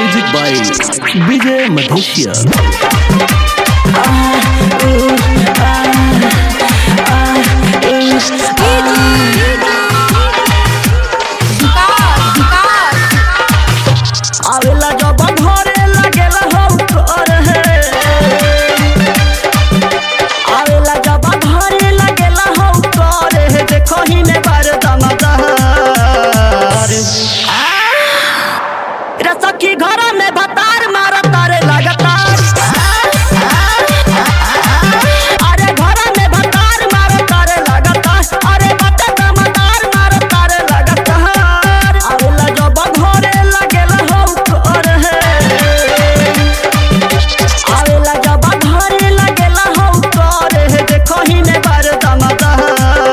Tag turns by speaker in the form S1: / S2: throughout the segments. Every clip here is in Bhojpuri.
S1: म्यूजिक बाय विजय मधेशिया
S2: आवेला जब घरे लागेला हो कर हे आवेला जब घरे लागेला हो कर हे देखो ही में बार दमदार रे सखी घर में भतार मार तारे लगातार अरे घर में भतार मार तारे लगातार अरे बता दमदार मार तारे लगातार आवेला जब घरे लागेला हो कर हे आवेला जब घरे लागेला हो कर हे देखो ही में बार दमदार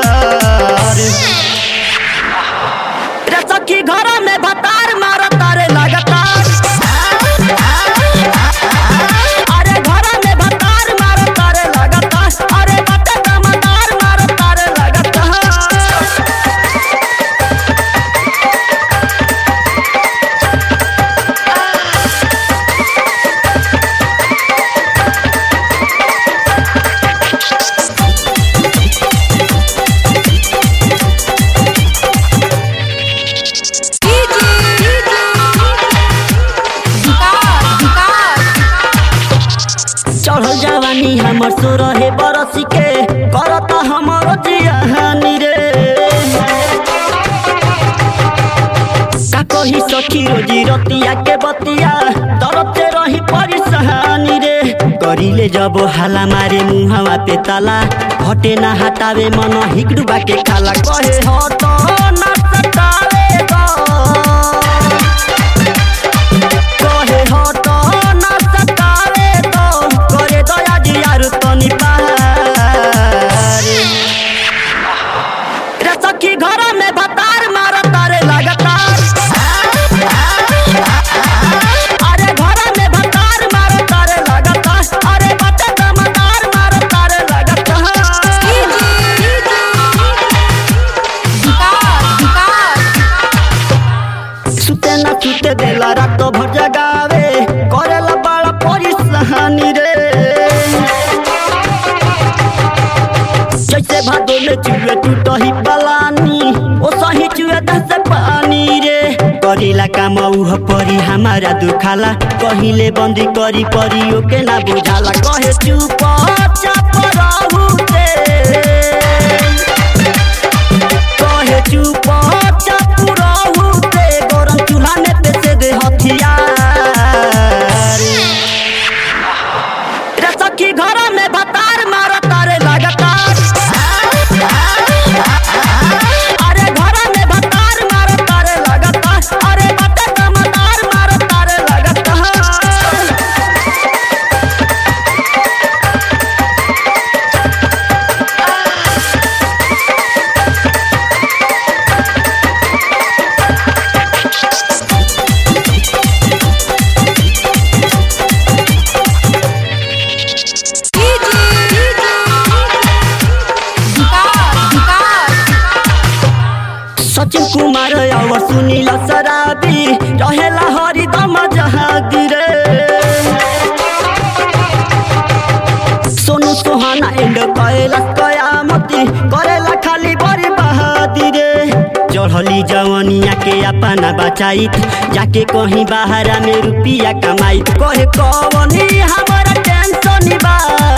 S2: रे सखी घर में भतार मार तारे लगातार अरे घर में भतार मार तारे लगातार अरे बता दमदार मार तारे लगातार चढ़ल जवानी हमर सो रहे बरसी के करता हमर जियानी रे का कही सखी रोजी रतिया के बतिया तरते रही परेशानी रे करिले जब हाला मारे मुहावा पे ताला हटे ना हटावे मन हिकडुबा के खाला कहे हट ना सतावे गो कहे हट ना सतावे तो करे दया दियार तनी पारे रे सखी घर में भतार मार तारे लगातार अरे घर में भतार मार तारे लगातार अरे बता दमदार मार तारे लगातार सुते ना सुते देला रात भर जगावे करेला बड़ा परेशानी रे जैसे भादो में चुए टूटही पलानी ओ सही चुए दस पानी रे करीला काम उह परी हमारा दुखाला कहिले बंदी करी परी ओके ना बुझाला कहे चुप चाप रहू ते कहे चुप चाप रहू ते गरम चूल्हा में पेसे दे हथियार रे सखी घर में भतार मार तारे लगातार अरे घर में भतार मार तारे लगातार अरे बता दमदार मार तारे लगातार सचिन कुमार और सुनील शराबी रहेला हरिदम जहागीर सोनू सोहाना एंड कैलाश कयामती करेला खाली बड़ी बहादी रे चढ़ली जवनिया के अपना बचाइत जाके कहीं बाहरा में रुपिया कमाइत कहे कवनी हमारा टेंशन बा